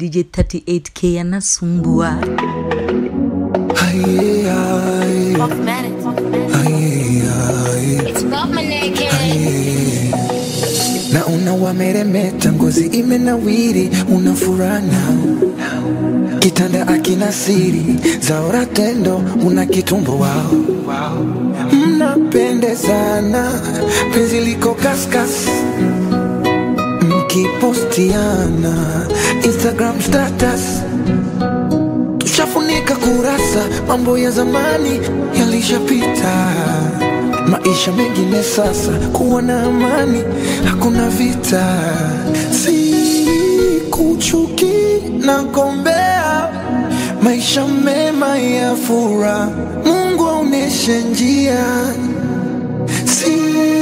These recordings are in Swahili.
DJ 38K anasumbua. na una wameremeta, ngozi imenawiri, una furana kitanda akina siri zaora tendo, una kitumbo wao, mnapendezana, penzi liko kaskas mkipostiana Instagram status tushafunika kurasa, mambo ya zamani yalishapita, maisha mengine sasa, kuwa na amani, hakuna vita, si kuchuki na gombea maisha mema ya furaha, Mungu aoneshe njia, si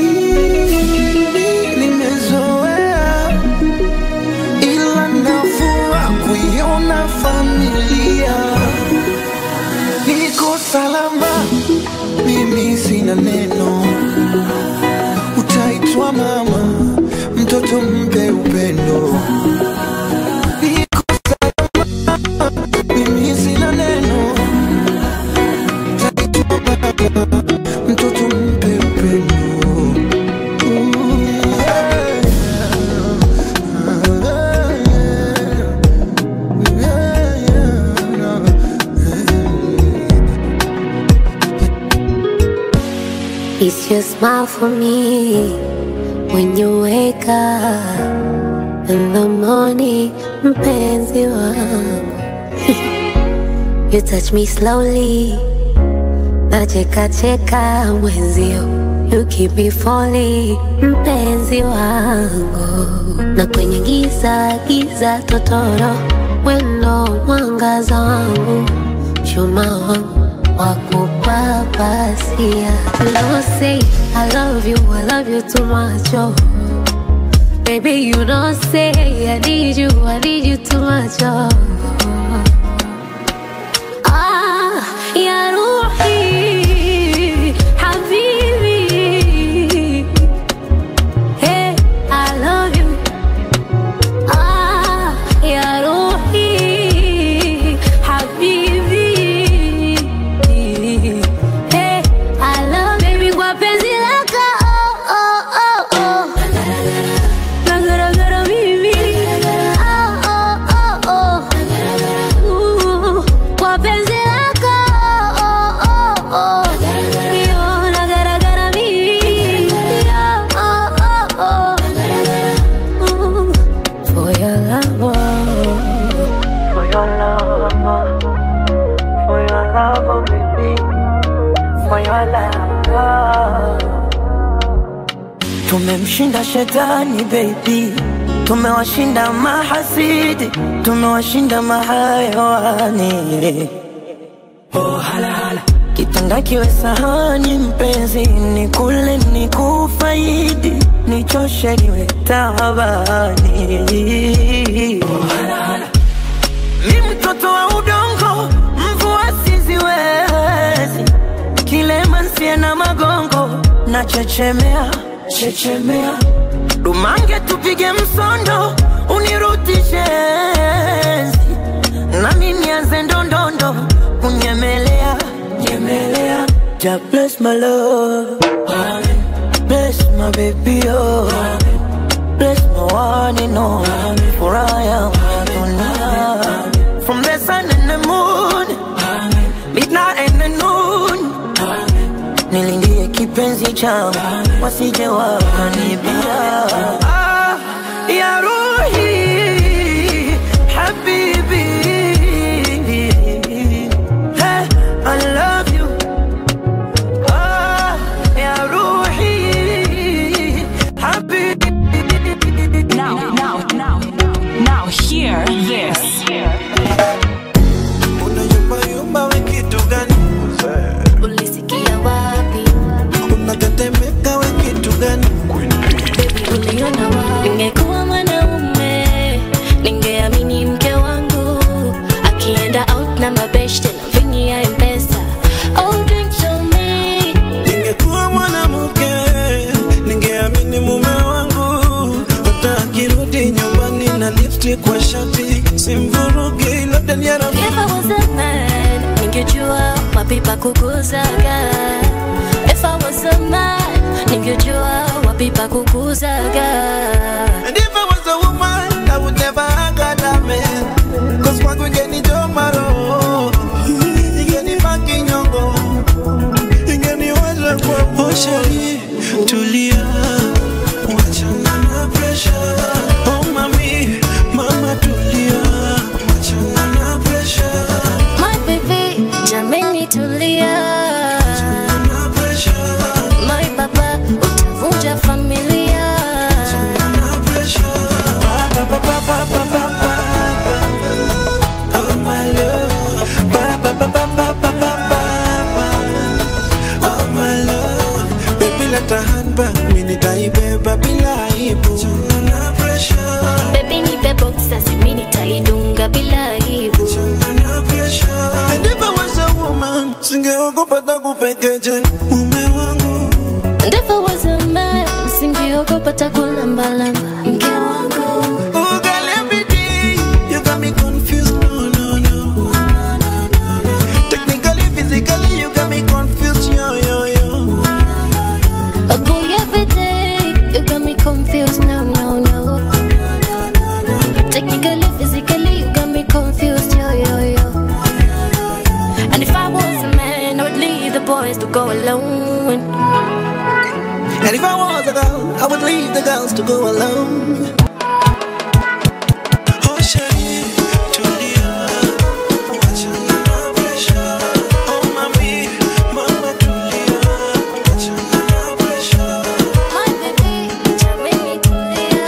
nimezoea ila nafura kuiona familia niko salama, mimi sina neno, utaitwa mama, mtoto mpe upendo. Niko salama, mimi sina neno, utaitwa mama, mtoto mpe upendo. Ooh, yeah. It's your smile for me when you wake up in the morning, mpenzi wangu. you touch me slowly, nacheka cheka mwenzio. You keep me falling, mpenzi wangu. Na kwenye giza giza totoro, wendo mwangaza wangu, chuma wangu wakupapasia. You don't say I love you, I love you too much, oh. Baby, you don't say I need you, I need you too much, oh. Ah, ya Ruhi, habibi. Hey, I love you. Ah, ya Ruhi, habibi. Hey, I love baby kwa penzi lako. Oh, oh, oh, oh. Nagaragara mimi. Oh, oh, oh, oh. Ooh, kwa penzi lako. Oh, oh, oh. Yo, nagaragara mimi. Oh, oh, oh, oh. Ooh, For your love, oh. For your love, for your love, oh baby, for your love. Tumemshinda shetani baby, tumewashinda mahasidi, tumewashinda mahayawani. Oh, hala, hala. Kitanda kiwe sahani mpenzi, ni kule ni kufaidi, nichoshe niwe tabani. Oh, hala, hala. Mi mtoto wa udongo, mvua siziwezi, kilema nsie na magongo, na chechemea chechemea, dumange tupige msondo, unirudishe enzi, nami nianze ndondondo, kunyemelea nyemelea. Ja bless my love, Amen. bless my baby oh, Amen. bless my one and only, for I am tonight. From the sun and the moon, midnight and the noon, nilindie kipenzi changu wasije wakanibia. Ah, ya Ruhi, habibi, hey, I love you. Ah, ya Ruhi, habibi. Now, now, now, now, hear this. Unayumbayumba we kitu gani? Ulisikia wapi? Unatetemeka we kitu gani? Baby, uliona Daniela If I was a man, ningejua wapi pa kukuzaga. If I was a man, ningejua wapi pa kukuzaga. And if I was a woman, I would never hug a man. Cause kwangu ingeni jomaro. Ingeni baki nyongo. Ingeni waza kwa Oh shari, tulia. Wachana na pressure. Oh mami, mama tulia. Wachana na pressure. My baby, jameni tulia. Na pressure. My baba, utavunja familia. Na pressure. Ba, ba, ba, ba, ba, ba, ba, ba. Oh my love. Ba, ba, ba, ba, ba, ba, ba, ba, ba. Oh my love. Baby leta handbag, mimi nitaibeba bila aibu. Na pressure. Baby nipe boxer, mimi nitaidunga bila aibu. Na pressure. And if I was a woman, singeogopa hata kupekeje mume wangu. And if I was a man, singeogopa takulambalamba. Mke wangu. Oh, girl, every day you got me confused. No, no, no. Technically, physically, you got me confused. Yo, yo, yo. Oh boy, every day you got me confused. No, no, no. Technically, physically, you got me confused. Yo, yo, yo. And if I was a man, I would leave the boys to go alone. And if I was a girl, I would leave the girls to go alone. Oh, shawty, tulia. Wachana na pressure. Oh, mami, mama, tulia. Wachana na pressure. My baby, jameni tulia.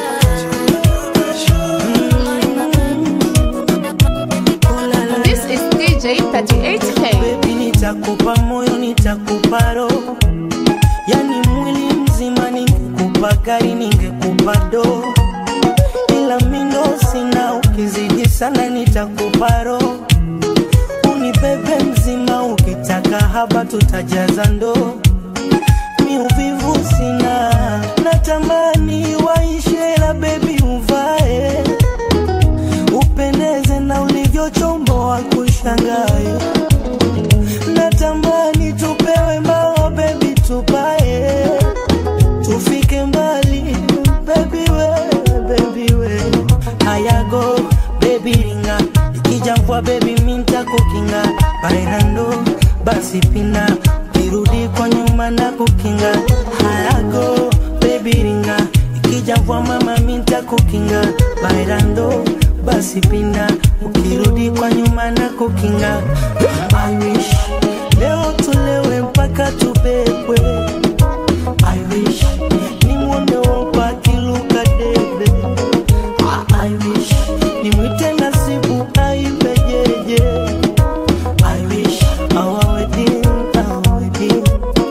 This is DJ 38K. Baby, nitakupa moyo, nitakupa roho, yani mwili mzima. Ningekupa gari, ningekupa do, ila mindo sina. Ukizidi sana, nitakupa roho, unibebe mzima. Ukitaka haba, tutajaza ndoo. Mi uvivu sina, natamani waishe, la bebi uvae upendeze na ulivyochomboa kushangae natamani tupewe mbao bebi tupae tufike mbali bebi we bebi we hayago bebi ringa ikija mvua bebi minta kukinga bailando basi pina kirudi kwa nyuma na kukinga hayago bebi ringa ikija mvua mama minta kukinga bailando basi pinda ukirudi kwa nyuma na kukinga I wish leo tulewe mpaka tubebwe I wish nimwone wopa kiluka debe I wish nimwite nasibu aibejeje I wish our wedding, our wedding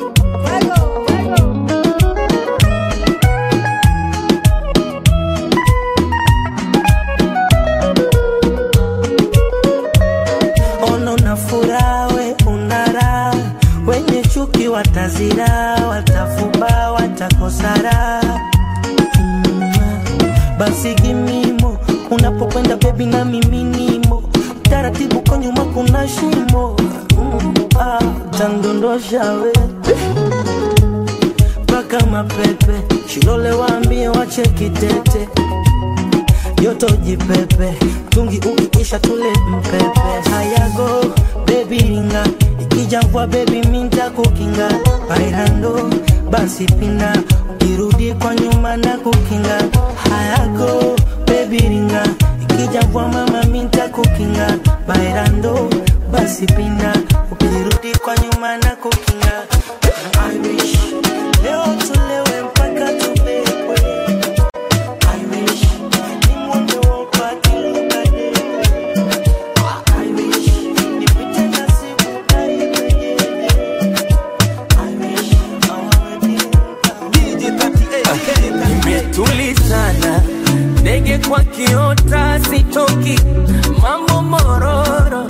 ono na furaha we unara wenye chuki watazira watafuba watakosara mm, basi gimimo unapokwenda bebi na miminimo taratibu kwa nyuma kuna shimo mm, ah, tandondosha we mpaka mapepe shilole waambie wache kitete yoto jipepe tungi ukiisha tule mpepe hayago bebi ringa ikija mvua bebi minta kukinga bailando basi pina ukirudi kwa nyuma na kukinga hayago bebi ringa ikija mvua mama minta kukinga bailando basi pina ukirudi kwa nyuma na kukinga I wish leo tulewe mpaka tubekwe I wish nimwone wopa kiluka debe I wish nipite nasibu aibejeje I wish our wedding DJ 38. nimetulizana ndege kwa kiota sitoki mambo mororo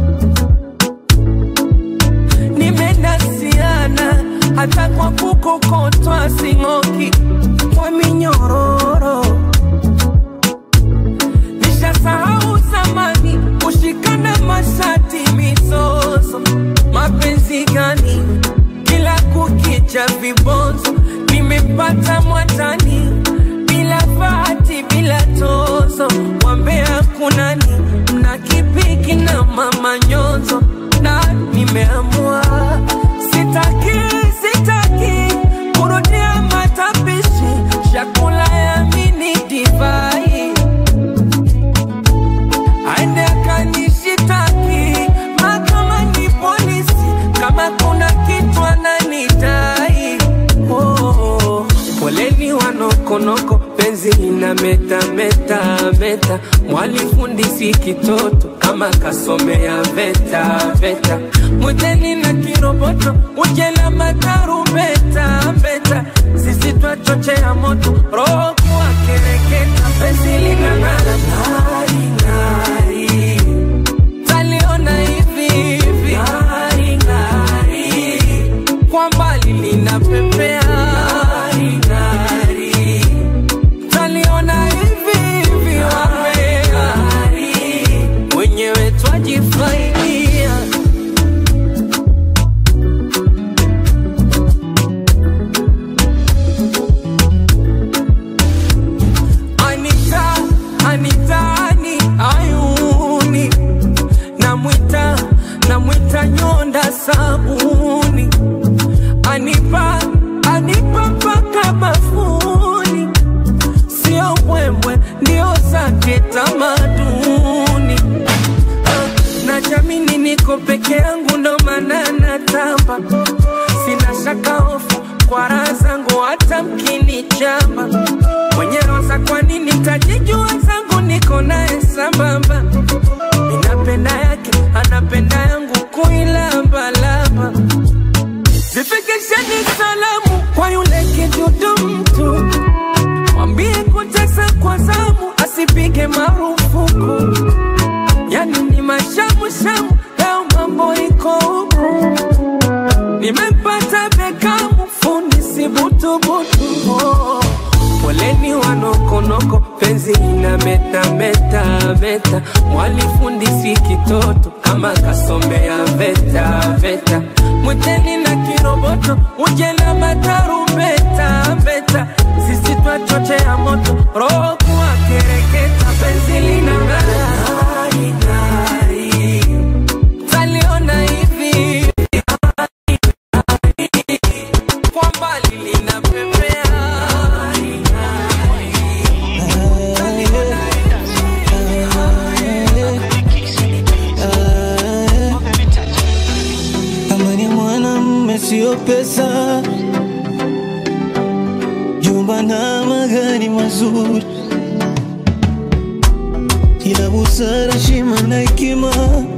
nimenasiana hata kwa kukokotwa sing'oki kwa minyororo nishasahau zamani ina meta meta meta, mwalifundisi kitoto kama kasomea veta veta, mwiteni na kiroboto uje na matarumbeta beta, sisi twachochea moto roho kuwa kereketa, penzi linang'ara ng'ari ng'ari, taliona hivi hivi ng'ari ng'ari, kwa mbali linapepea ng'ari ng'ari, taliona hivi hivi ng'ari, wenyewe twajifaidia Anita, Anitani, ayuni namwita, namwita nyonda sabuni, anipa, anipa mpaka bafuni, sio mbwembwe, ndio zake tamaduni. Ah, na jamini niko peke yangu, ndo maana natamba, sina shaka hofu kwa raha zangu, hata mkinichamba mwenye roza, kwa nini tajijua zangu, niko naye sambamba, minapenda yake, anapenda yangu, kuilambalamba zifikisheni salamu kwa yule kidudu mtu, mwambie kutesa kwa zamu, asipige marufuku, yani ni mashamushamu, leo mambo iko huku nimempata Bekamu, fundi si butubutu. Oh, Poleni wanokonoko, penzi ina meta meta meta, mwalifundi si kitoto kama kasomea veta veta, mwiteni na kiroboto uje na matarumbeta beta, sisi twachochea moto roho kuwa kereketa, penzi lina ng'ari ng'ari, taliona hivi kwa mbali linapepea Amani mwanamume sio pesa, jumba na magari mazuri, ila busara, heshima na hekima,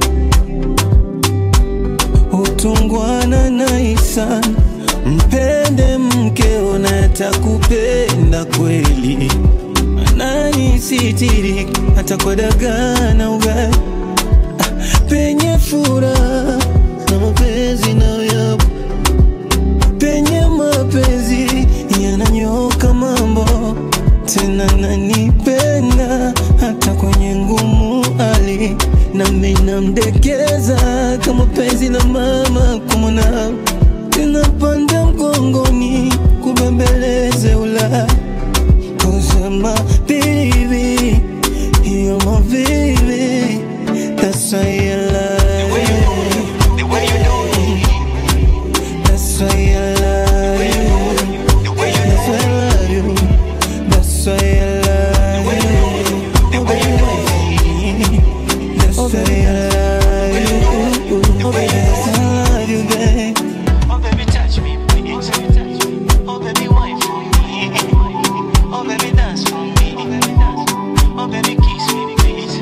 utungwana na ihsani. Mpende mkeo na atakupenda kweli, ananisitiri hata kwa dagaa na ugali penye furaha na mapenzi nayoyapo, penye mapenzi yananyoka mambo, tena nanipenda hata kwenye ngumu hali, nami namdekeza kama penzi la mama kumwona, tinapanda mgongoni kubembeleze ula kusema baby, you're my baby, that's why I love you. That's why I love you. That's why I love you. That's why I love you. Oh, baby, That's why I love you. Oh, baby, that's why I love you, babe. Oh baby, touch me, please. Oh baby, wine for me. Oh baby, dance for me. Oh baby, kiss me, please.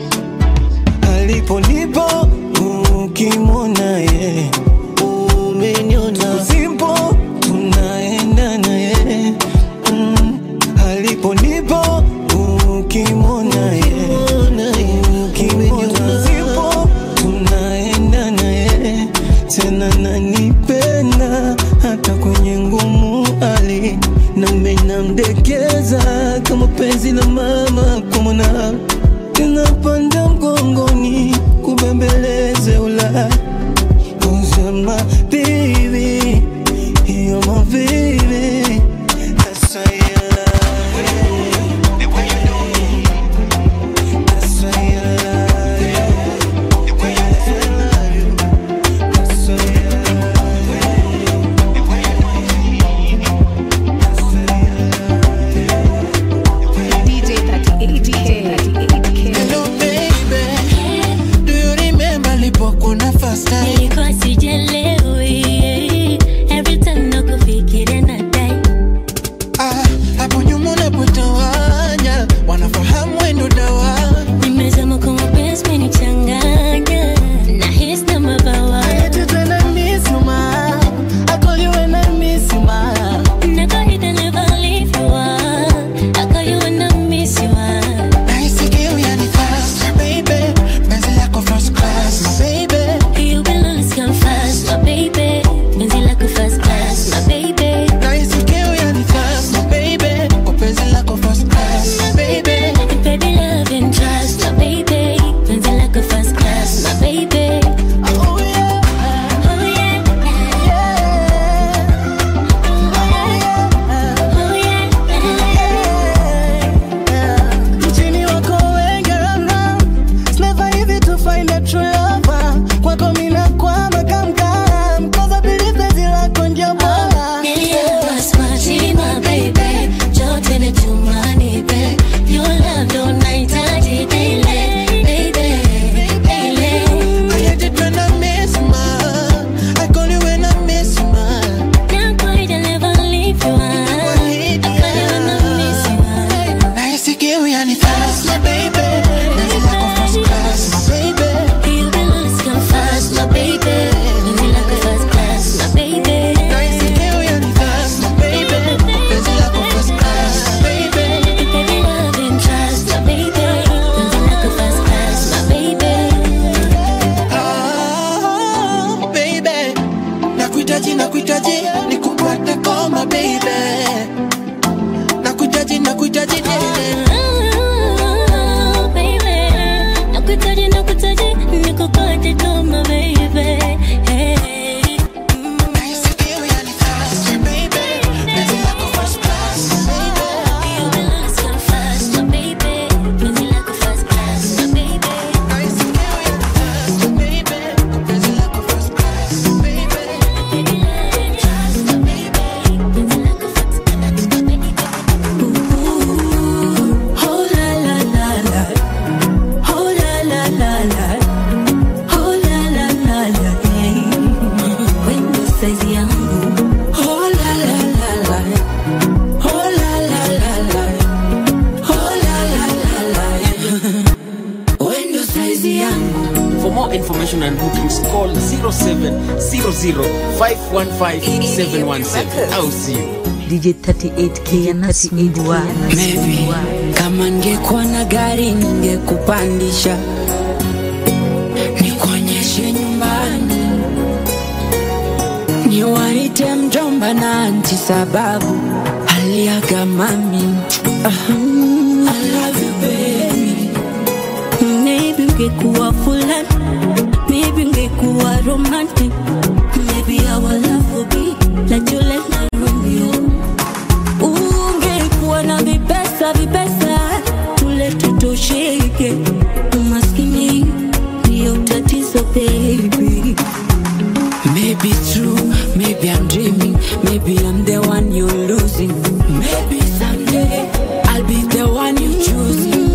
alipolipo ukimwona ye umeniona simpo tunaenda naye mm. alipolipo ukimwona ye ukimwona simpo tunaenda naye tena nanipenda hata kwenye ngumu hali nami namdekeza kama penzi la mama kumwona tunapanda mgongoni kubembeleze ula more information and bookings, call 0700-515-717. I'll see you. DJ 38K anasumbua. Maybe kama ningekuwa na gari ningekupandisha nikuonyeshe nyumbani, niwaite mjomba na anti sababu aliaga mami. Ah, I love you baby. Maybe ungekuwa fulani, maybe ungekuwa romantic, maybe our love would be like Juliet na Romeo. Ungekuwa na vipesa vipesa, tule tutosheke, umaskini ndio tatizo baby. Maybe it's true, maybe I'm dreaming, maybe I'm the one you're losing. Maybe someday I'll be the one you choosing.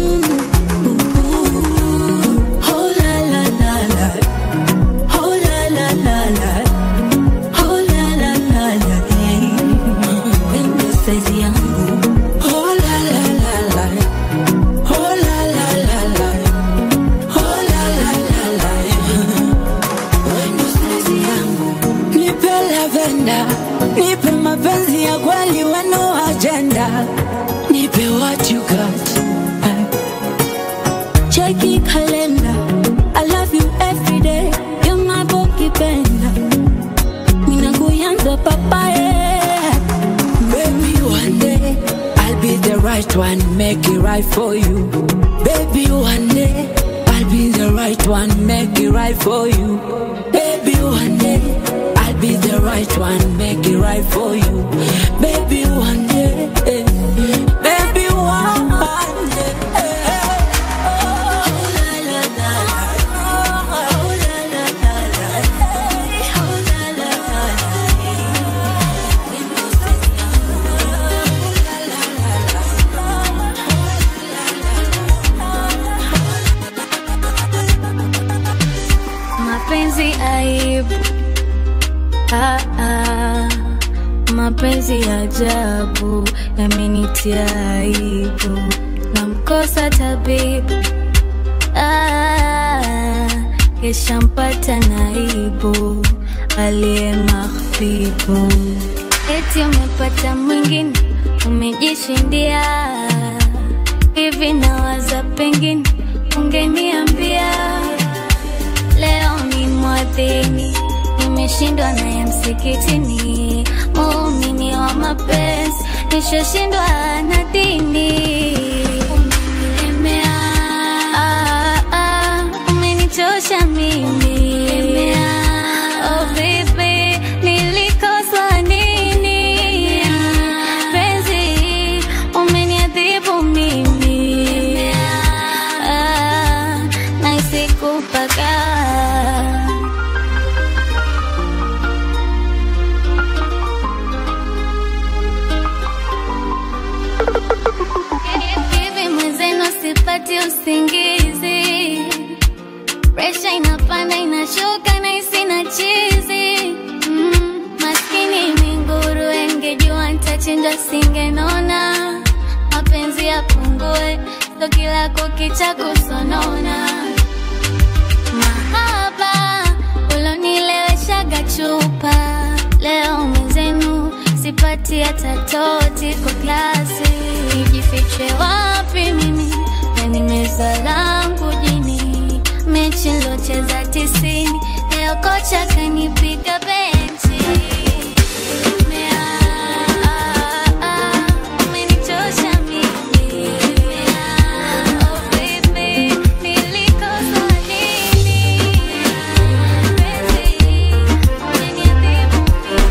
Oh la la la la, oh la la la la, oh la la la la, hey. Wendo saizi yangu, Oh la la la la, oh la la la la, oh la la la la. Wendo saizi yangu, nipe lavenda, nipe mapenzi ya kweli, weno agenda, nipe what you got. cheki kalenda. I love you every day, you're my boki penda. Mina kuyanza papaye. Baby, one day I'll be the right one, make it right for you. Baby, one day I'll be the right one, make it right for you. Baby, one day I'll be the right one, make it right for you. Baby, one day, eh, baby, one day. Oh la la la la, oh la la la la, oh la la la la. Wendo saizi mapenzi aibu ah, ah. mapenzi ya ajabu yamenitia aibu namkosa tabibu ah, kesha mpata naibu aliye mahbibu eti umepata mwingine umejishindia hivi nawaza pengine ungeniambia leo ni mwadhini nimeshindwa naye msikitini muumini wa mapenzi nishashindwa na dini umenilemea ah, ah, umenichosha mimi Oh, baby, nilikosa nini? Penzi, umeniadhibu mimi. Ah, nahisi kupaka. Hivi mwenzenu sipati usingizi presha inapanda inashuka na isina chizi mm, maskini minguru engejua ntachinja singenona mapenzi yapungue so kila kukicha kusonona mahaba ulonileweshaga chupa leo mwenzenu sipati hata toti kwa klasi nijifiche wapi mimi na nimeza langu jini mechi locheza tisini leo kocha kanipiga benchi Mea, ah, ah, umenichosha mimi. Oh, baby, nilikosa nini? Penzi, umeniadhibu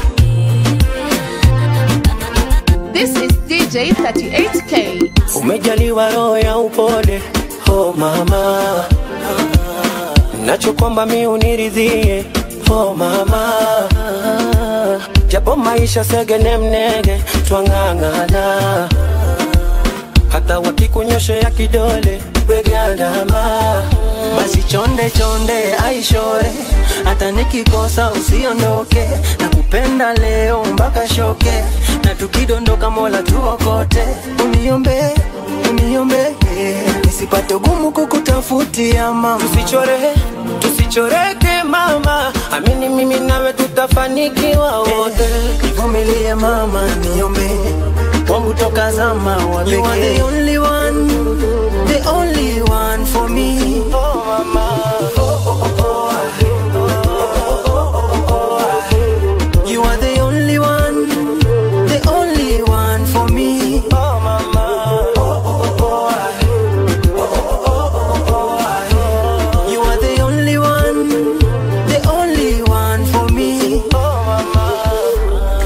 This is DJ 38K. Umejaliwa roho ya upole, oh mama, nachokwamba mi uniridhie, oh mama, japo maisha segene mnege, twang'ang'ana, hata wakikunyoshea kidole wegandama, basi chonde chonde aishore, hata nikikosa usiondoke, nakupenda leo mpaka shoke, na tukidondoka mola tuokote uniombe uniombe nisipate ugumu kukutafutia mama tusichore tusichoreke mama amini mimi nawe tutafanikiwa wote nivumilie mama niombe wangu toka zama wa You are the only one, the only one for me. Oh mama, oh oh oh oh. You are the only one, the only one for me. Oh mama, oh oh oh. You are the only one, the only one for me. Oh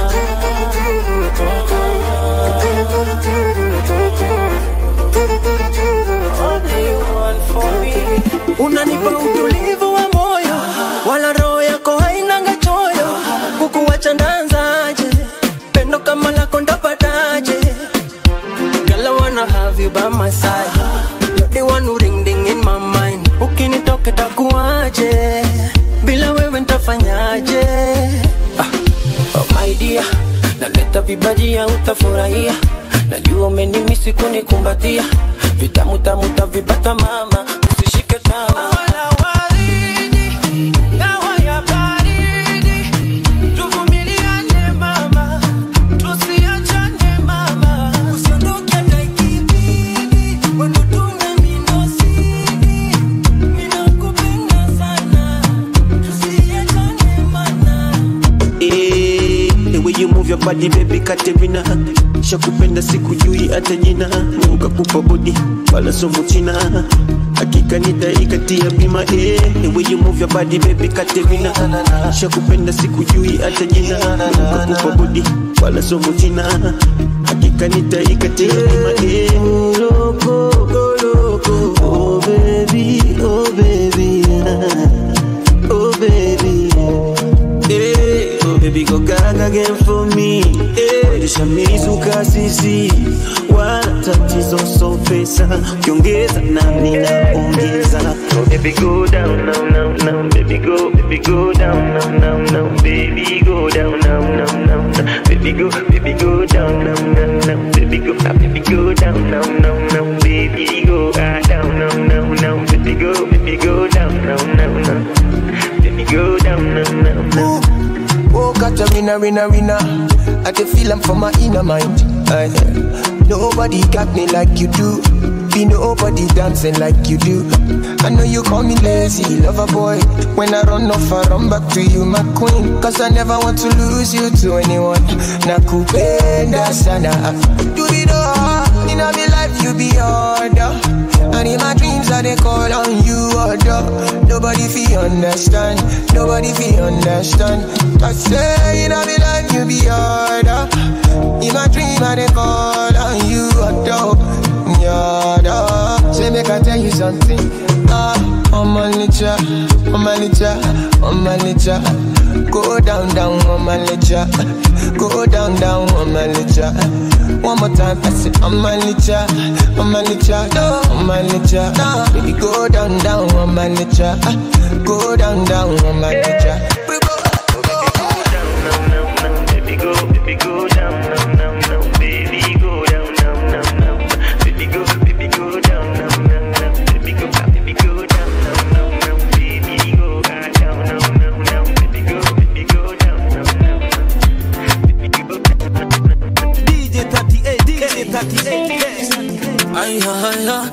unanipa utulivu wa moyo wala roho yako hainanga choyo kukuwacha ndanzaje pendo kama lako ndapataje Girl, I wanna have you by my side You're the one who ring ding in my mind ukinitoka takuaje bila wewe ntafanyaje ah. oh my dear naleta vibajia utafurahia najua umenimisi kunikumbatia vitamu tamu tavipata mama usishike tama Wala waridi, dawa ya baridi. Tuvumiliane mama, tusiachane mama. Usiondoke hata ikibidi, wendo tuna mindosini. Ninakupenda sana, tusiachane mana. Eh, the way you move your body baby Katerina shakupenda sikujui hata jina Mungu kakupa body wala somo china hakika nitaikatia bima eh, the way you move your body baby Katerina shakupenda sikujui hata jina Mungu kakupa body wala somo china hakika nitaikatia bima eh. Loko, loko, oh baby, oh baby, oh baby. Hey, oh baby go gaga again for me hey, Nishamizuka sisi wala tatizo so pesa ukiongeza nami naongeza oh baby go down now now now baby go baby go down now now now baby go down now now now now baby go baby go down now now now baby go ah, baby go down now now now baby go ah, down now now now baby go baby go down now now now baby go down now now now Oh, catch a winner, winner, winner. I can feel I'm from my inner mind. Aye. nobody got me like you do. Be nobody dancing like you do. I know you call me lazy, lover boy. When I run off, I run back to you, my queen. Cause I never want to lose you to anyone. Nakupenda sana. Do it all. In my life, you be order. And in my dreams, I they call on you, order. Nobody feel understand. Nobody feel understand. I say, in my life, you be order. In my dream, I they call on you, order. Yada. Say, make I tell you something. Ah, on my nature, on my nature, on my nature. Go down, down on my nature. Go down, down on my nature. One more time, I say, on my nature, on my nature, on my nature. Baby, go down, down on my nature. Go down, down on my nature. Baby go, baby go down, down, down, down. Baby go down, down, down, down. Baby go, baby go down, down, down, down. Baby go, ah, baby go down, down, down, down. Baby go ah, down, down, down, down. Baby go, baby go down, down, down. Baby go DJ 38, DJ 38. Ay, ay, ay.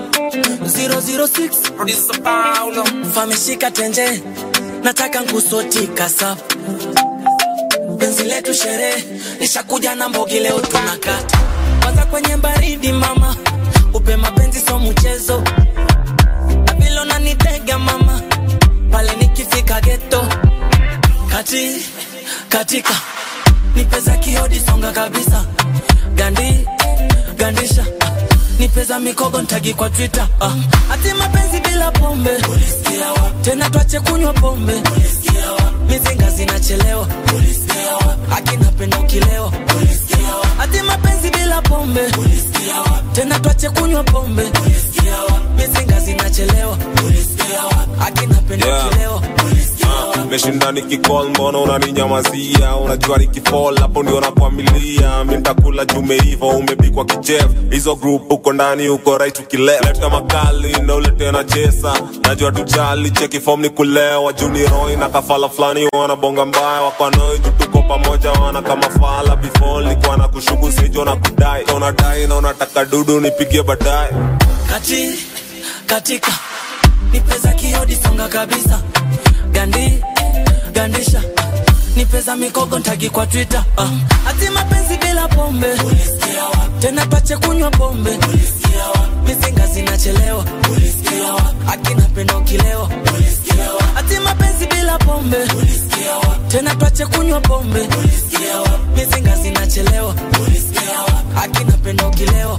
006 Mr. Paulo fameshika tenje nataka nkusotika sap penzi letu sherehe nishakuja na mbogi leo tunakata kwanza kwenye baridi mama upe mapenzi so mchezo na vile unanitega mama pale nikifika geto kati katika nipeza kiodi songa kabisa gandi gandisha nipeza mikogo ntagi kwa twitter ah. ati mapenzi bila pombe ulisikia wapi? tena twache kunywa pombe ulisikia wapi? mizinga zinachelewa ulisikia wapi? akinapenda ukilewa ulisikia wapi? ati mapenzi bila pombe ulisikia wapi? tena twache kunywa pombe ulisikia wapi? mizinga zinachelewa ulisikia wapi? akinapenda Yeah. ukilewa ulisikia wapi? meshinda nikicall mbona unaninyamazia unajua nikifall hapo ndio nakwamilia mi ntakula jumeiva umepikwa kichef hizo group uko ndani uko right ukileta makali na ulete na chesa najua tujali cheki form ni kulewa juni roi na kafala fulani wanabonga mbaya wakwanoi tuko pamoja wana kama fala before likuwa na kushuku sijo na kudai Na unadai na unataka dudu nipigie baadaye kati katika nipeza kiodi songa kabisa gandi gandisha nipeza mikogo ntagi kwa twitter uh. ati mapenzi bila pombe tena pache kunywa pombe mizinga zinachelewa akina penda ukilewa ati mapenzi bila pombe tena pache kunywa pombe mizinga zinachelewa akina penda ukilewa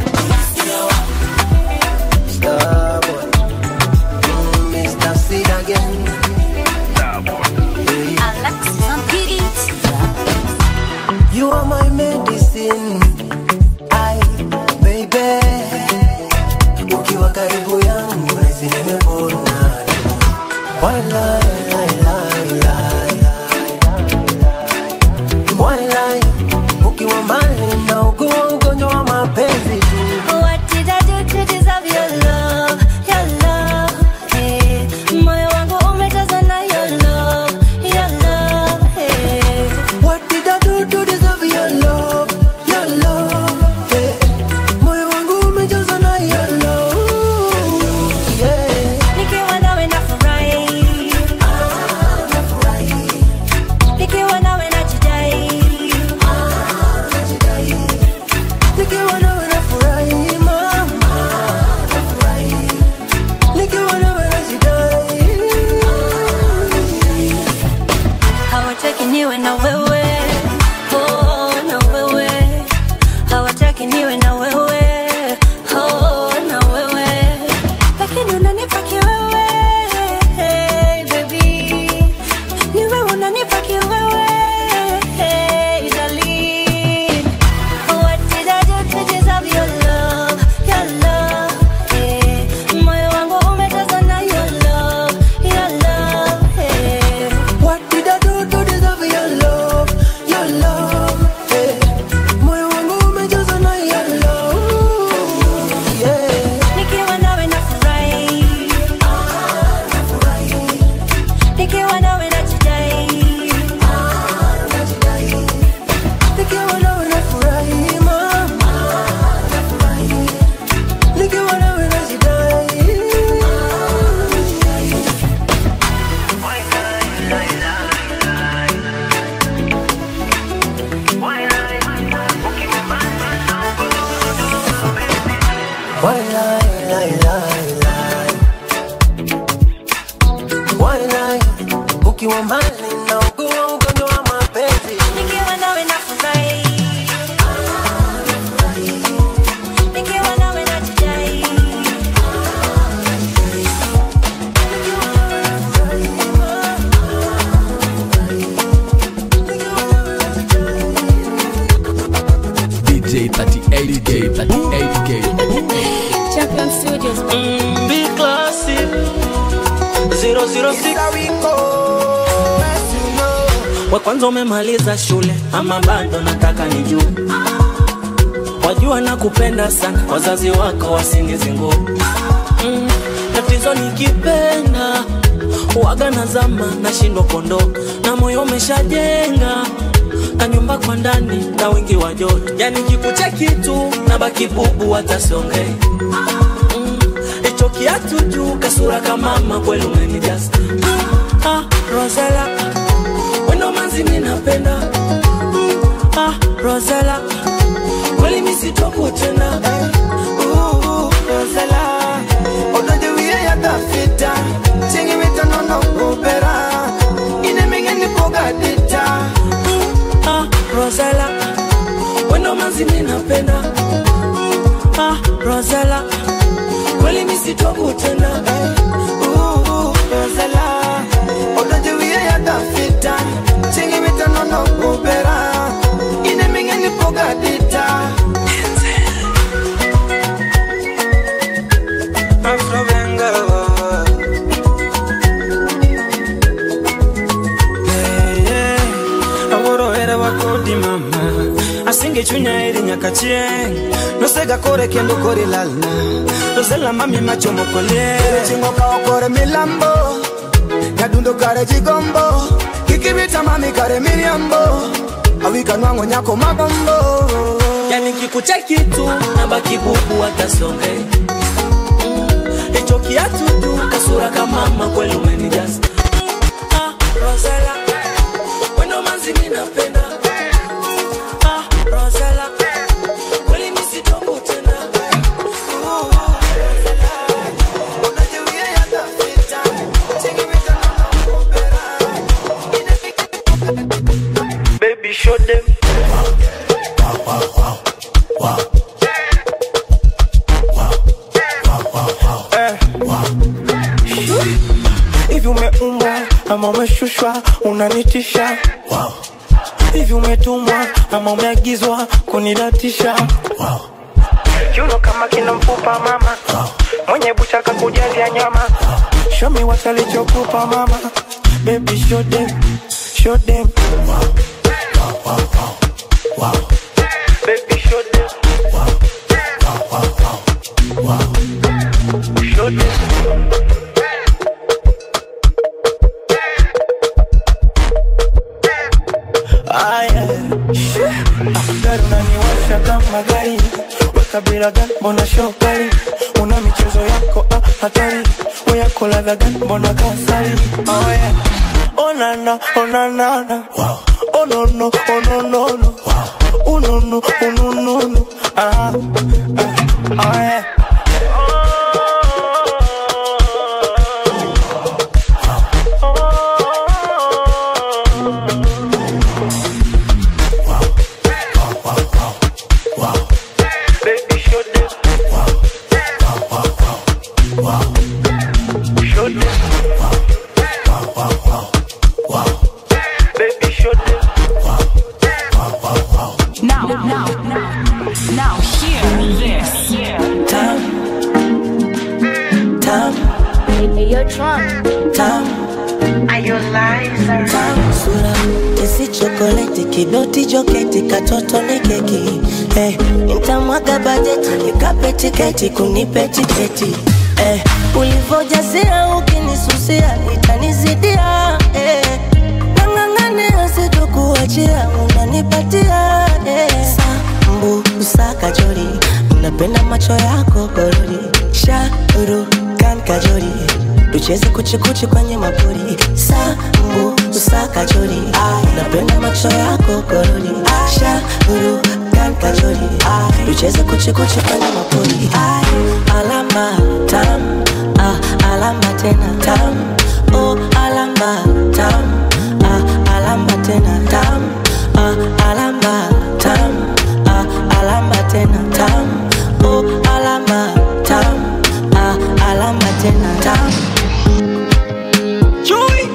Starboy. Mm, Mr. Sid again. You are my medicine. I, baby. Ukiwa karibu yangu nahisi nimepona. Walai, lai, lai, lai, lai. Walai, ukiwa mbali naugua ugonjwa wa mapenzi tu. What did I do to deserve your love, your love? Hey, moyo wangu umejazwa na your love, your love. Hey. What did I do to deserve your love, your love? Yeah. Moyo wangu umejazwa na your love. Yeah. Nikiwa nawe nafurahi, nikiwa nawe najidai, Nikiwa nawe nafurahi, mama. Nikiwa nawe najidai. hawataki niwe na wewe, oh, na wewe, hawataki niwe na wewe, oh, na wewe, lakini unanipa kiwewe, hey, baby, ni wewe unanipa kiwewe, hey, darling. What did I do to deserve your love, your love, hey, moyo wangu umejazwa na your love, your love, hey. What did I do to deserve your love, your love? Yeah. Moyo wangu umejazwa na your love. Yeah. Nikiwa nawe nafurahi, nikiwa nawe najidai, Nikiwa nawe nafurahi, mama. Nikiwa nawe najidai. Why lie, lie, lie, lie? Why lie? Ukiwa mbali naugua ugonjwa wa mapenzi. nikiwa nawe nafurahi, nikiwa nawe najidai, DJ 38K, 38K. Champion Studios. Be classy. 006 wa kwanza umemaliza shule ama bado nataka nijue wajua na kupenda sana wazazi wako wasingizingu mm, tatizo nikipenda waga na zama nashindwa kuondoka na moyo umeshajenga na nyumba kwa ndani na wingi wa joto yani kikucha kitu na baki bubu hata siongei hicho kiatu juu kasura kamama kweli umenijaza ah, Rosella wendo manzi mi napenda mm, ah, Rosella kweli misitokutenda Ooh, Rosella, odoje wiye yatafita chingi mitanono kupera ine mingeni pogadita ah, Rosella wendo manzi mi napenda mm, ah, Rosella kweli misitokutenda Ooh, Rosella, odoje wiye yatafita chingi mitanono kupera ine mingeni pogadita chunya iri nyaka chieng nosega kore kendo kore lalna noselamba mi machomo kolie chingo kao kore milambo nyadundo kare jigombo kikibita mami kare miriambo awika nwango nyako magombo yani kikucheki tu nabaki bubu watasonge hicho kiatu tu kasura kamama kweli umenijaza Ah, Rosella, wendo manzi mi napenda Ah, Rosella, kweli mi sitoku tena Oh, Rosella, unajiwia yatafita, chingimita Baby, show them. Eh. hivi umeumbwa ama umeshushwa unanitisha hivi umetumwa ama umeagizwa kunidatisha kiuno kama kina mfupa mama mwenye buchaka kujazia nyama shomi watalichokupa mama baby show them show them baby show them show them Aya, gari unaniwasha kama gari, weka bila gani, mbona shokali? Una michezo yako ah, hatari, weyako ladha gani, mbona kasari? Oh yeah, oh na na, oh na na na, oh no no, oh no no no, oh no no, oh no no no, ah, ah, oh yeah. Baby, show them. Show them. Baby, show them. Now, now, now, now, hear this. Tam, tam, You're drunk. tam. Are you liar? sura isi chokoleti kidoti joketi katoto ni keki eh, nitamwaga bajeti nikape tiketi kunipe tiketi eh, ulivyojasia ukinisusia itanizidia eh, nang'ang'ania sitokuachia unanipatia eh, sambu usakajori napenda macho yako gorori shauru kan kajori tucheze kuchikuchi kwenye mapori sambu usakajori napenda macho yako gorori shauru kan kajori tucheze kuchikuchi kwenye mapori alama tam ah, alama tena tam oh, alama tam ah, alama tena tam ah, alama tam ah, alama tena tam oh, alama tam ah, alama tena tam Chui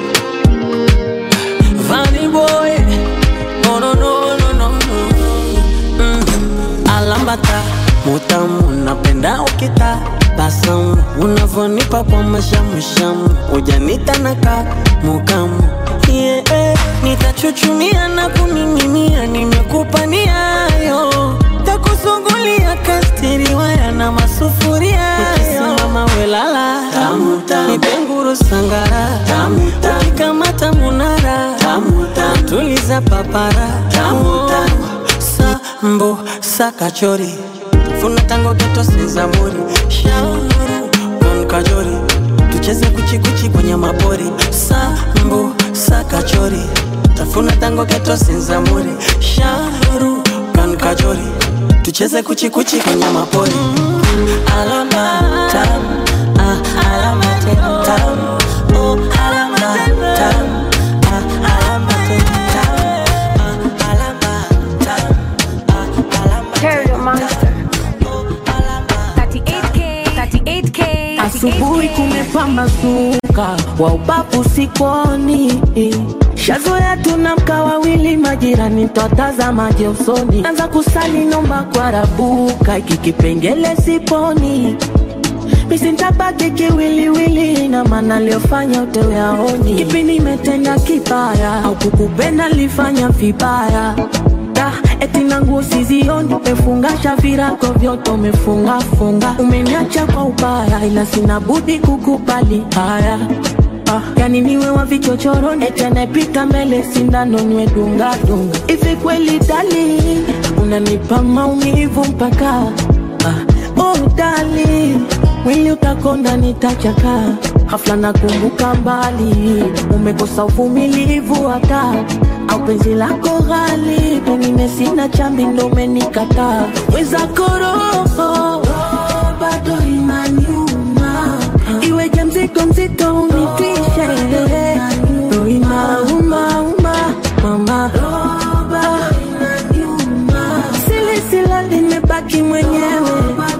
Vanny boy No no no no no no mm. Alambata Mutamu napenda ukita Basamu Unavonipa kwa mashamushamu Ujanita naka Mukamu yeah, eh. Nitachuchumia na kuning'inia Nimekupa niayo Takusungulia kastiri waya na masufuria Ukisimama welala Nipenguru sangara Ukikamata munara Tuliza papara Sambo sakachori Funa tango geto sezamuri Shauru kon kajori Tucheze kuchikuchi kwenye mapori Sambo sakachori Tafuna tango geto sezamuri Shauru kon kajori Tucheze kuchikuchi kwenye mapori Alama tam ah, Alama tena tam Oh alama tam ah, Alama tena tam ah, Alama tam Terrio Monster. 38K. 38K. Asubuhi kumepambazuka, wa ubavu sikoni. Shazoea tunamka wawili, majirani twatazamaje usoni. Anza kusali nomba kwa rabuka, iki kipengele siponi misintabaki kiwiliwili na maana aliyofanya utewe aoni. Kipi nimetenda kibaya au kukupenda lifanya vibaya? Da, eti na nguo sizioni, umefungasha virago vyote umefunga funga, umeniacha kwa ubaya, ila sina budi kukubali haya Ah, yani niwe wa vichochoroni eti anayepita mbele sindano niwe dunga dunga. Hivi kweli darling, unanipa maumivu mpaka ah, oh darling, mwili utakonda nitachaka hafla nakumbuka mbali, umekosa uvumilivu hata au penzi lako ghali, pengine sina chambi ndo umenikataa weza koroho bado inaniuma iweje mzigo mzito unitwishe roho inauma mama silisila limebaki mwenyewe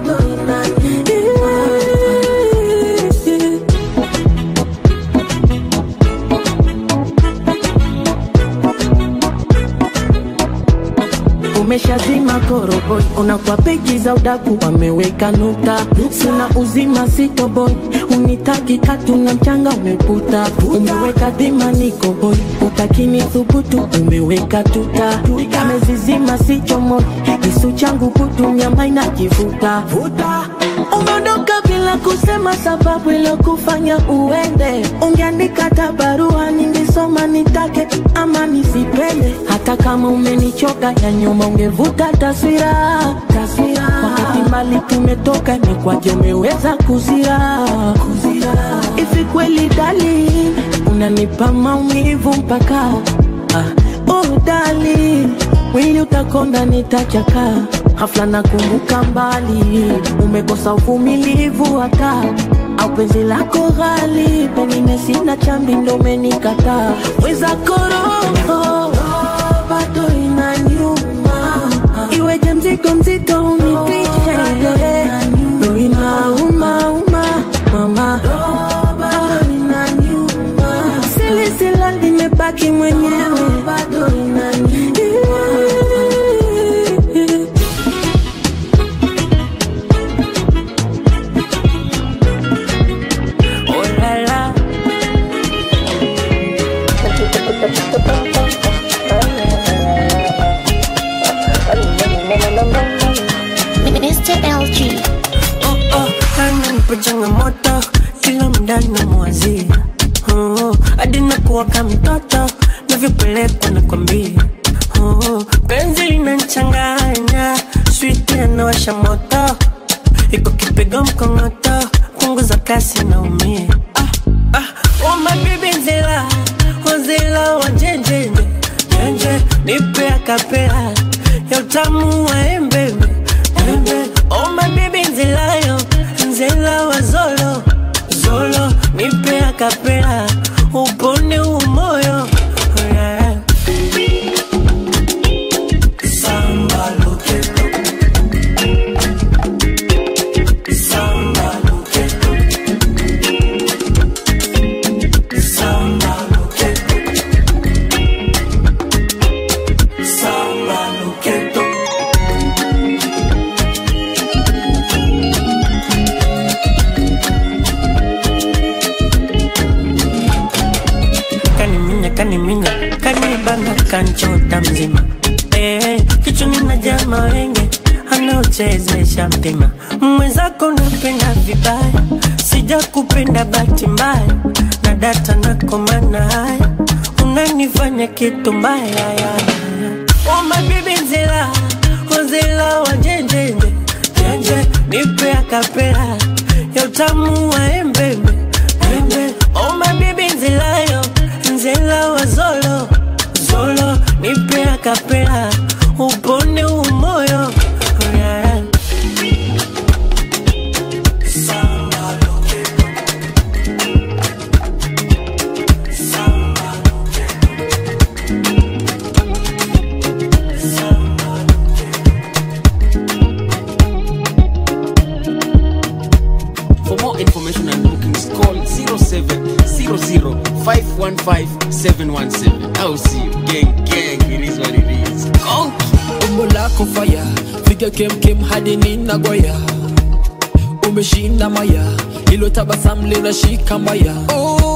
umeshazima koroboi, unakuwa peji za udaku wameweka nukta, sina uzima sitoboi, unitaki katu na mchanga umeputa, umeweka dhima niko hoi, utakini thubutu umeweka tuta, amezizima sichomoi, kisu changu kutu nyama inakivuta umeondoka bila kusema sababu iliyokufanya uende. Ungeandika hata barua ningesoma, nitake ama nisipende. Hata kama umenichoka ya nyuma, ungevuta taswira taswira. Wakati mbali tumetoka, imekwaje umeweza kuzira kuzira? Hivi kweli dali, unanipa maumivu mpaka ah, oh dali, mwili utakonda nitachaka hafla nakumbuka mbali, umekosa uvumilivu hata au penzi lako ghali, pengine sina chambi ndo umenikataa. Weza koroho bado inaniuma, iweje mzigo mzito unitwishe, ndo inauma uma mama silisila limebaki mwenyewe bado inaniuma Oh la la. Mr. LG. Oh, oh, ananipa changamoto kila muda namwazia oh, hadi nakuwa kama mtoto navyopelekwa nakwambia oh, penzi linanchanganya switi anawasha moto iko kipigo mkongoto punguza kasi naumia ah, ah, oh, my baby nzela wazela wajenjenje jenje nipe akapela ya utamu wa embebe embe oh my baby nzelayo nzela wa zolo zolo nipe akapela upone umoyo oh, yeah. Samba loqueto Samba loqueto Samba loqueto Samba loqueto kaniminya kaniminya kanibana kanchota mzima eh, kichwani na jama wenge anaochezesha mpima mwenzako napenda vibaya sija kupenda bahati mbaya na data nakomana haya unanifanya kitu mbaya ya. Oh my baby nzela wazela wajenjenje jenje nipe akapela ya utamu wa embembe embe oh my baby nzelayo nzela wa zolo zolo nipe akapela upone umoyo oh, yeah. Samba loqueto. Samba For more information and bookings, call 0700-515-717. I'll see you. Gang, gang, it is what it is. Conky. umbo lako faya figa kemkem hadi ninagoya umeshinda maya ilo tabasamu linashika maya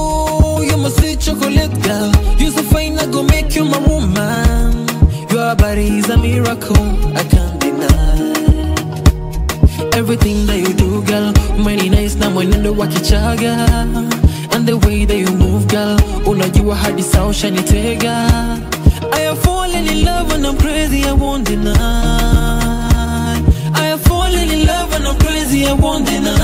oh, you my sweet chocolate girl you so fine I go make you my woman you are by body is a miracle, I can't deny. Everything that you do, girl, many nice na mwenendo wa kichaga. And the way that you move, girl, unajua hadi saa ushanitega. I have fallen in love and I'm crazy, I won't deny. I have fallen in love and I'm crazy, I won't deny.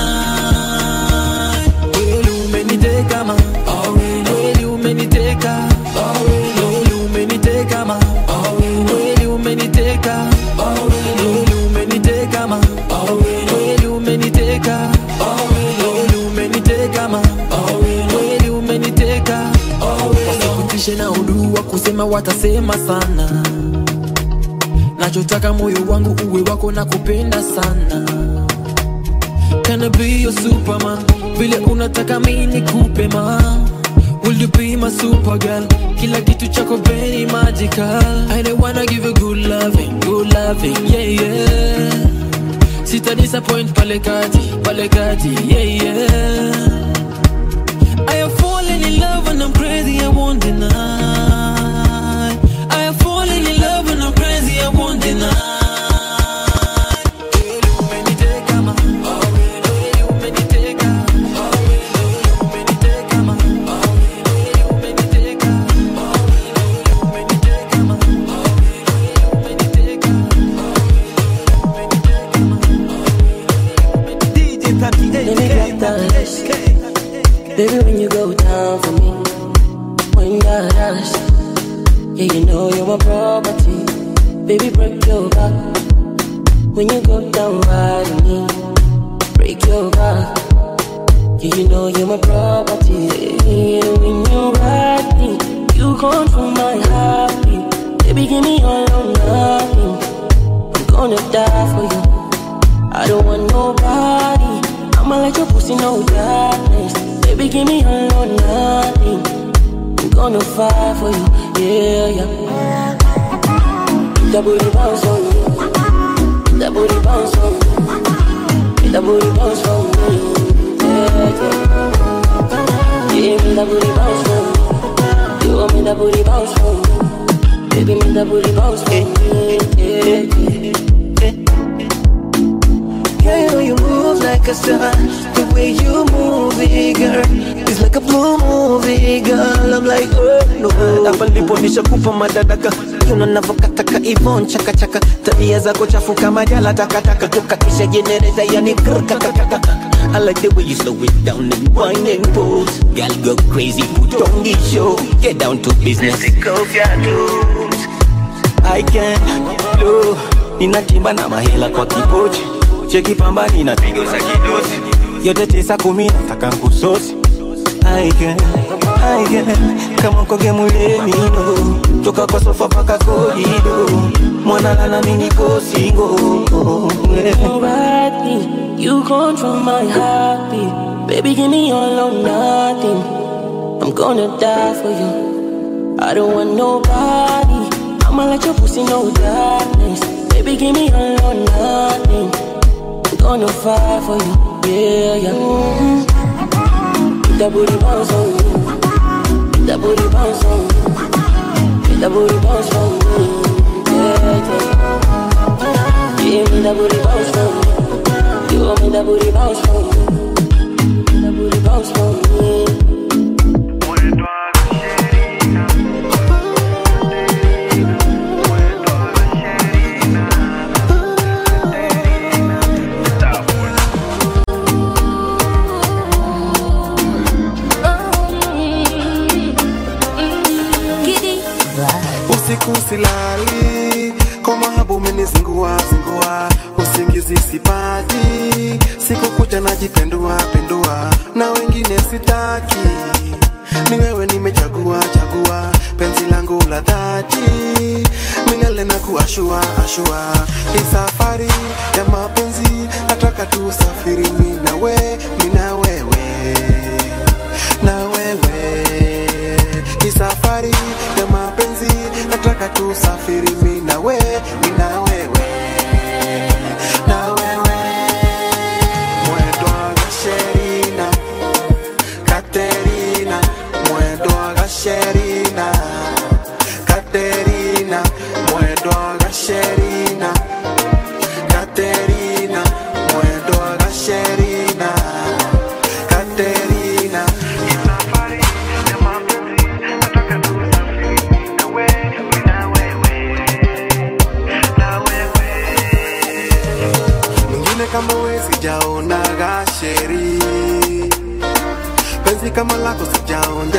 Kweli umeniteka ma, kweli umeniteka, kweli umeniteka ma, kweli umeniteka, kweli umeniteka ma, kweli umeniteka, kweli umeniteka ma, kweli umeniteka. Wasikutishe na udua kusema watasema sana, nachotaka moyo wangu uwe wako na kupenda sana. Can I be your superman? Vile unataka mi nikupe ma Will you be my super girl? Kila kitu chako very magical I don't wanna give you good loving, good loving, yeah yeah Sita disappoint pale kati, pale kati, yeah yeah I have fallen in love and I'm crazy, I won't deny I have fallen in love and I'm crazy, I won't deny Baby, when you go down for me, when you got us, yeah, you know you're my property. Baby, break your back. When you go down right on me, break your back. Yeah, you know you're my property. Yeah, when you ride me, you control my heartbeat. Baby, give me all or nothing. I'm gonna die for you. I don't want nobody. I'ma let your pussy know darkness. Baby, give me all or nothing. I'm gonna fight for you, yeah, yeah. That booty bounce on me. That booty bounce on me. That booty bounce on me, yeah, yeah. Yeah, me that booty bounce on me. You want me that booty bounce on me. Baby, me that booty bounce on me, yeah, yeah. Girl, you know you move like a star. The way you move it, girl, it's like a blue movie, girl. I'm like, oh no. Hapa ndipo nishakupa madadaka Yuno navokataka ivon chaka chaka Tabia zako chafu kama jala takataka Tukakisha jenereta yani krkakakaka I like the way you slow it down and wine and pose Girl go crazy, put on the show Get down to business I can do Ninatimba na mahela kwa kipochi Cheki pamba ninapiga za kidosi Yote tisa kumi nataka nkusosi I can, I can Kama koge mulemi no Toka kwa sofa paka korido Mwana lala mini ko single You ride me, you control my heartbeat. Baby, give me all or nothing. I'm gonna die for you. I don't want nobody. I'ma let your pussy know darkness. Baby, give me all or nothing. I'm gonna fight for you, yeah, yeah. Mm-hmm. That booty bounce on me. That booty bounce on me. That booty bounce on me, yeah, yeah. Give me that booty bounce for me. You want me that booty bounce for me. That booty bounce for me. usiku silali kwa mahabu umenizingua zingua usingizi sipati siku kucha najipendua pendua na wengine sitaki ni wewe nimechagua chagua penzi langu la dhati milele na kuashua ashua hii safari ya mapenzi nataka tusafiri mi na we mi na wewe na wewe hii safari ya mapenzi nataka tusafiri mi na we mi na wewe na wewe mwendo wa gasherina katerina mwendo wa gasherina katerina mwendo wa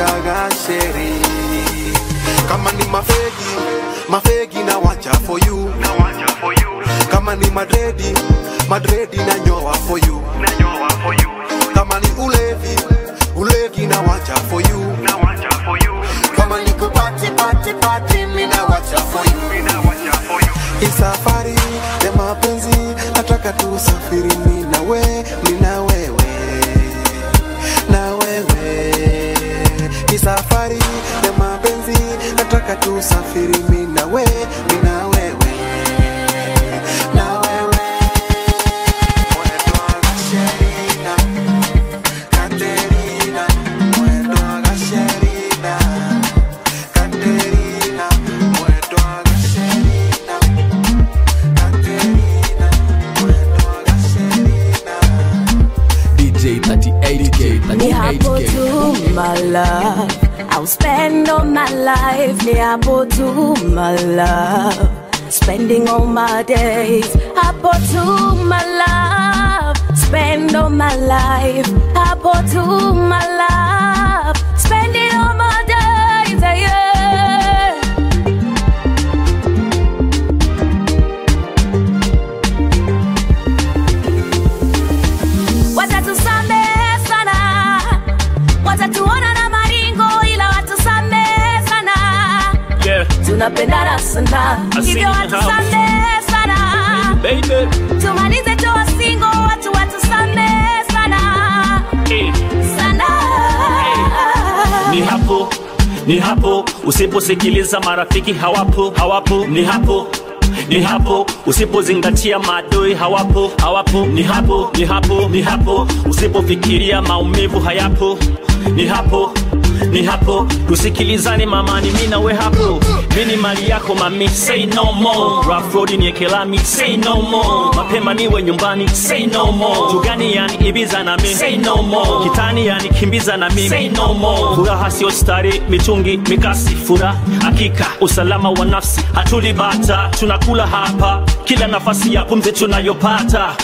wachaga sheri kama ni mafegi mafegi na wacha for you kama ni madredi madredi na nyoa for you kama ni ulevi ulevi na wacha for you kama ni kupati pati pati mina wacha for you isafari ya mapenzi nataka tusafiri mi na we mi na wewe na wewe ni safari ya mapenzi nataka tusafiri mi na we mi na wewe na wewe Mwendwa Gasherina, Katerina, mwendwa Gasherina, Katerina, mwendwa Gasherina, Katerina, mwendwa Gasherina. DJ 38K, Ni hapo 38K. tu my love I'll spend all my life Ni hapo tu my love Spending all my days Hapo tu my love Spend all my life Hapo tu my love Spending all my days yeah. watatusamehe sana watatuona na maringo ila watusamehe sana Yeah, tunapendana sana I see hivyo you in the house. watusamehe sana baby. tumalize toa singo watu watusamehe sana Hey. sana ni hapo ni hapo usiposikiliza marafiki hawapo hawapo ni hapo ni hapo usipozingatia maadui hawapo hawapo ni hapo ni hapo ni hapo usipofikiria maumivu hayapo ni hapo ni hapo tusikilizane mamani mi nawe hapo mi ni mali yako mami say no more rafrodi niekelami say no more mapema niwe nyumbani say no more tugani yani ibiza na mi say no more kitani yani kimbiza na mimi say no more furaha sio stari mitungi mikasi furaha hakika usalama wa nafsi hatulibata tunakula hapa kila nafasi ya pumzi tunayopata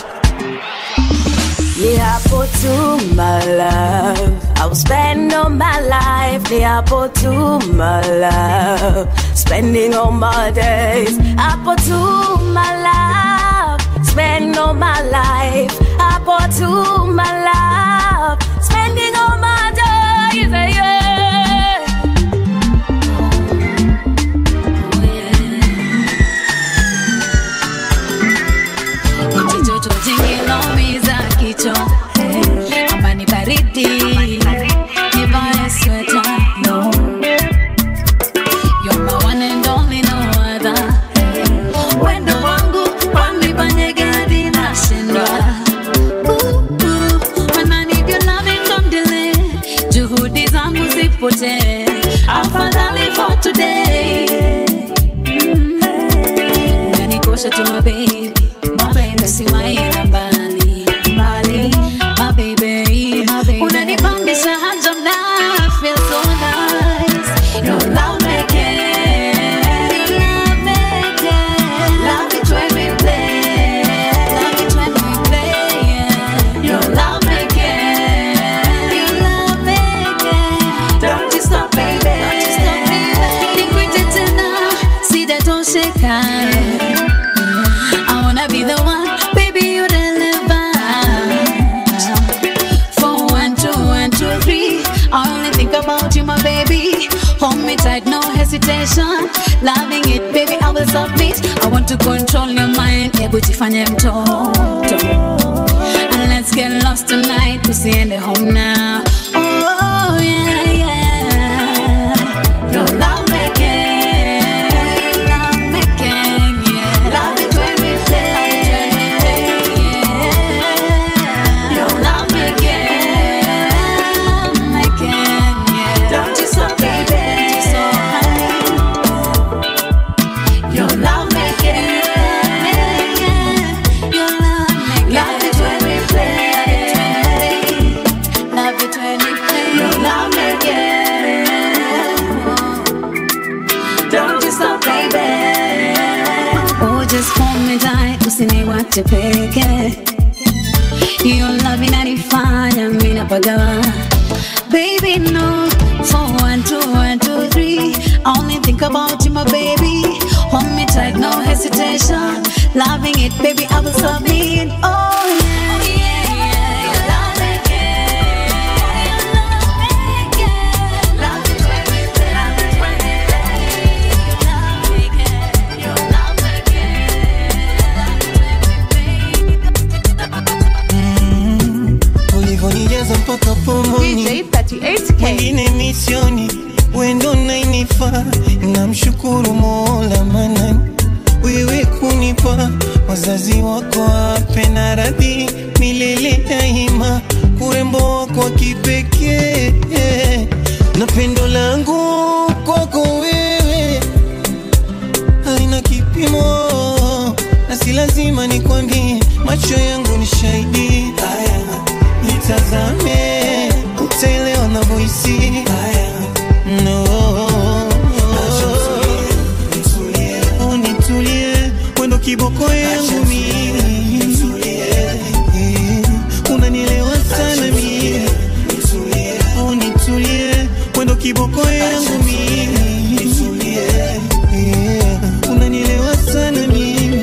Ni hapo tu my love I'll spend all my life Ni hapo tu my love Spending all my days Hapo tu my love Spend all my life Hapo tu my love Spending all my days yeah. Kijoto jingiloumiza kichwa eh, amba ni baridi nivae sweta no You're my one and only no other eh, wendo wangu wamibanyegadi nashindwa Ooh, ooh, when I need your loving don't delay juhudi zangu zipotee afadhali for today unanikosha tu mabebi mabebi siwaina mbali mbali mabebi unanipandisha hanja mna feel so nice your love making your love making love it when we play love it when we play yeah. your love making your love making don't you stop baby don't you stop baby nikwite tena sijatosheka I wanna be the one, baby, you deliver. For one, two, one, two, three. I only think about you, my baby. Hold me tight, no hesitation. Loving it, baby, I will submit. I want to control your mind. Hebu jifanye mtoto. And let's get lost tonight. Tusiende home now. Oh, yeah, yeah. Your love making. Love making, yeah. Love it when we play. yeah. Your love making. Making, yeah. Don't you stop, baby. Don't you stop, honey. Your love making. Your love making. Love it when we play. Love it when we play. Your love making. Don't you stop, baby. Oh, just hold me tight, usiniwache peke. Hiyo love inanifanya mimi napagawa. Baby, no. For one, two, one, two, three. Only think about you, my baby. Hold me tight, no hesitation. Loving it, baby, I will submit. Oh, yeah, yeah, yeah. You love it, yeah. You love it, yeah. Love it when we play, love it when we play. You love it, yeah. You love it, ulivyonijaza mpaka pomoni mwingine misioni wendo nainifa namshukuru mola manani wewe kunipa wazazi wako ape na radhi milele daima urembo wako wa kipekee na pendo langu kwako wewe halina kipimo na si lazima nikwambie macho yangu ni shahidi haya nitazame utaelewa navyohisi haya no Oh, nitulie wendo kiboko yangu mimi Eh, unanielewa sana mimi Oh, nitulie wendo kiboko yangu mimi Eh, unanielewa sana mimi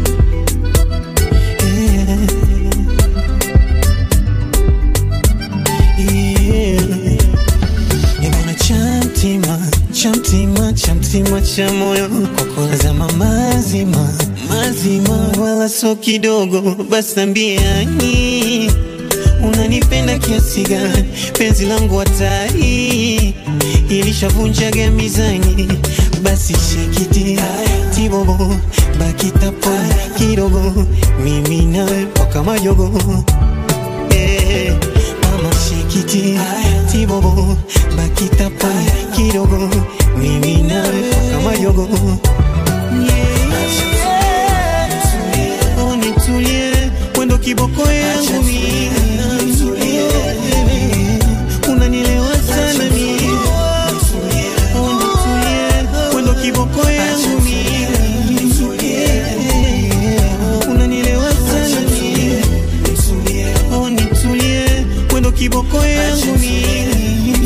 Ebona chamtima chamtima chamtima cha moyo kwako zama mazima mazima wala so kidogo basi ambiani unanipenda kiasi gani penzi langu hatari ilishavunjaga mizani basi shekiti tibobo bakitapo kidogo mimi nawe mpaka majogo eh, mama shekiti tibobo bakitapo kidogo mimi nawe mpaka majogo Oh, nitulie wendo kiboko yangu mimi unanielewa sana mimi Oh, nitulie wendo kiboko yangu mimi unanielewa sana mimi Oh, nitulie wendo kiboko yangu mimi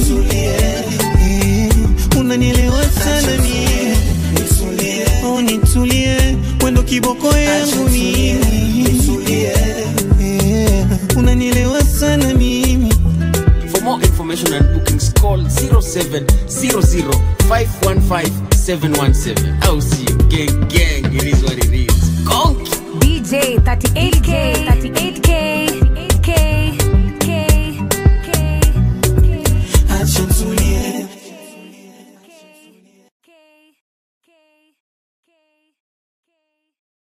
unanielewa sana mimi Oh, nitulie wendo kiboko yangu mimi unanielewa sana mimi For more information and bookings, call 0700-515-717. I'll see you. Gang, gang, it is what it is. Conk. DJ 38K, 38K.